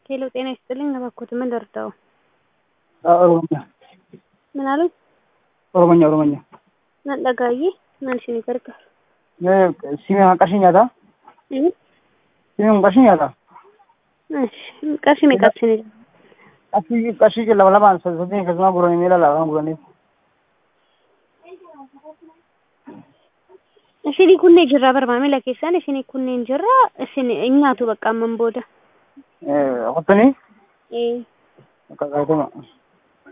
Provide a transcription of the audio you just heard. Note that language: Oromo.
ሄሎ ጤና ይስጥልኝ እባክዎት ምን ልርዳዎ? ኦሮምኛ ምን አሉኝ? ኦሮምኛ ኦሮምኛ nan dhagaayyee maal isinii gargaaru? Simee qarshii nyaataa? Simee qarshii nyaataa? qarshii meeqa isinii Qarshii qarshii lama lamaan saddeetiin akkasuma guranii miila lafaan guraniif. isinii kunneen jirraa bar maamila keessaan isinii kunneen jirraa isin nyaatu bakka amman booda. Qottanii? Ee. Akka qaatuma.